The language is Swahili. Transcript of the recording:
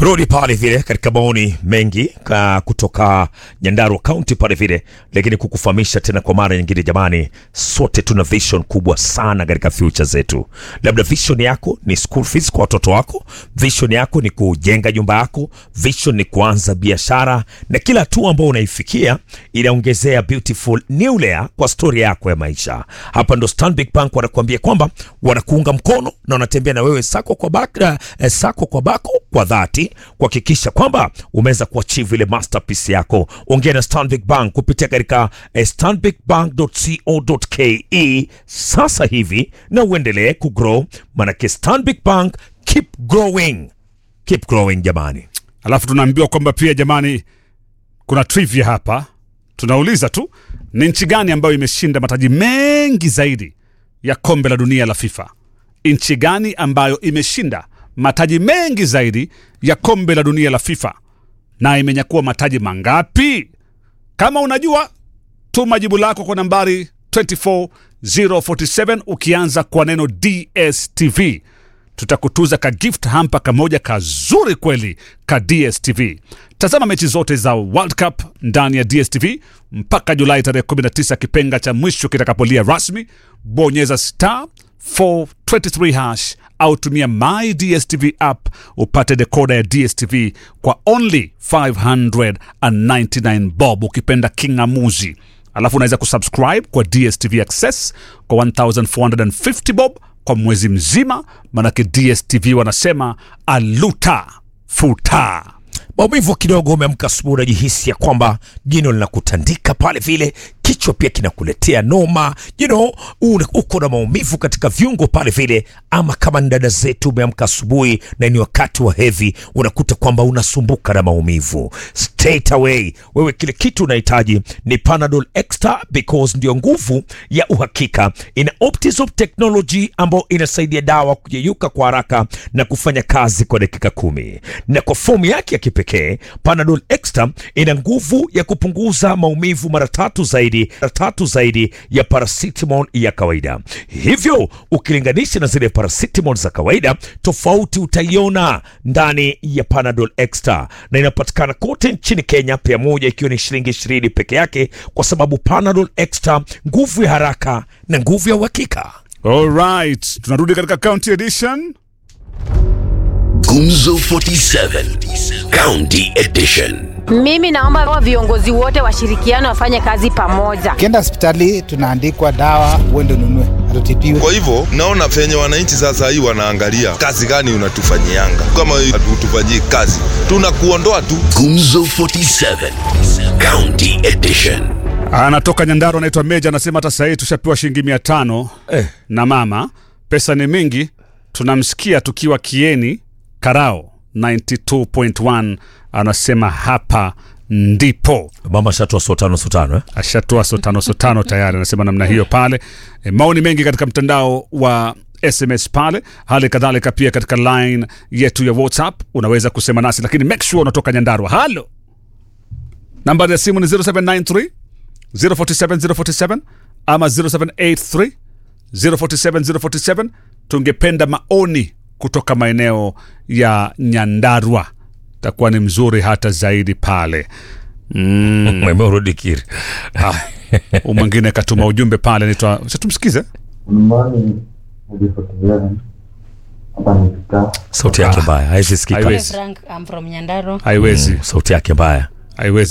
Rudi pale vile katika maoni mengi ka kutoka Nyandarua County pale vile, lakini kukufahamisha tena kwa mara nyingine, jamani, sote tuna vision kubwa sana katika future zetu. Labda vision yako ni school fees kwa watoto wako, vision yako ni kujenga nyumba yako, vision ni kuanza biashara, na kila hatua ambayo unaifikia inaongezea beautiful new layer kwa story yako ya maisha. Hapa ndo Stanbic Bank wanakuambia kwamba wanakuunga mkono na wanatembea na wewe sako kwa bako, eh, sako kwa bako kwa dhati kuhakikisha kwamba umeweza kuachieve ile masterpiece yako. Ongea na Stanbic Bank kupitia katika eh, stanbicbank.co.ke sasa hivi na uendelee kugrow, manake Stanbic Bank keep growing, keep growing jamani. Alafu tunaambiwa kwamba pia jamani, kuna trivia hapa. Tunauliza tu ni nchi gani ambayo imeshinda mataji mengi zaidi ya kombe la dunia la FIFA? Nchi gani ambayo imeshinda mataji mengi zaidi ya kombe la dunia la FIFA na imenyakua mataji mangapi? Kama unajua, tuma jibu lako kwa nambari 24047 ukianza kwa neno DSTV tutakutuza ka gift hampa kamoja kazuri kweli ka DSTV. Tazama mechi zote za World Cup ndani ya DSTV mpaka Julai tarehe 19 kipenga cha mwisho kitakapolia rasmi. Bonyeza star 423 hash au tumia my DSTV app upate dekoda ya DSTV kwa only 599 bob, ukipenda kingamuzi. Alafu unaweza kusubscribe kwa DSTV Access kwa 1450 bob kwa mwezi mzima, manake DSTV wanasema aluta futa. maumivu kidogo, umeamka asubuhi, unajihisi ya kwamba jino linakutandika pale vile, kichwa pia kinakuletea noma, you know, una- uko na maumivu katika viungo pale vile, ama kama ni dada zetu, umeamka asubuhi na ni wakati wa hedhi, unakuta kwamba unasumbuka na maumivu. Straight away, wewe kile kitu unahitaji ni Panadol Extra because ndio nguvu ya uhakika. Ina Optizop technology ambayo inasaidia dawa kuyeyuka kwa haraka na kufanya kazi kwa dakika kumi, na kwa fomu yake ya kipekee Panadol Extra ina nguvu ya kupunguza maumivu mara tatu zaidi, mara tatu zaidi ya paracetamol ya kawaida. Hivyo ukilinganisha na zile paracetamol za kawaida, tofauti utaiona ndani ya Panadol Extra, na inapatikana kote nchini Kenya, pia moja ikiwa ni shilingi ishirini peke yake, kwa sababu Panadol Extra, nguvu ya haraka na nguvu ya uhakika. Alright, tunarudi katika county edition. Gumzo 47 County Edition. Mimi naomba wa viongozi wote washirikiane wafanye kazi pamoja. Ukienda hospitali tunaandikwa dawa, uende ununue, hatutibiwe. Kwa hivyo naona venye wananchi sasa hii wanaangalia kazi gani unatufanyianga. Kama hatutufanyii kazi, tunakuondoa tu. Gumzo 47 County Edition. Anatoka Nyandarua, anaitwa Meja, anasema hata sahii tushapewa shilingi mia tano Eh. na mama, pesa ni mingi. Tunamsikia tukiwa Kieni Karao 92.1 anasema hapa ndipo Mama shatoa sotano sotano eh? ashatoa sotano sotano tayari, anasema namna hiyo pale. E, maoni mengi katika mtandao wa SMS pale, hali kadhalika pia katika line yetu ya WhatsApp unaweza kusema nasi, lakini make sure unatoka Nyandarua. Halo, nambari ya simu ni 0793 047 047 ama 0783 047 047. Tungependa maoni kutoka maeneo ya Nyandarua, takuwa ni mzuri hata zaidi pale mm. Mwemerudi kiri Huyu mwingine katuma ujumbe pale, naitwa Acha tumsikize. Nyumbani nilipotelea hapa ni Vita. sauti yake mbaya, haiwezi sikika. Haiwezi. Frank, I'm from Nyandaro. Haiwezi, Sauti yake mbaya. haiwezi.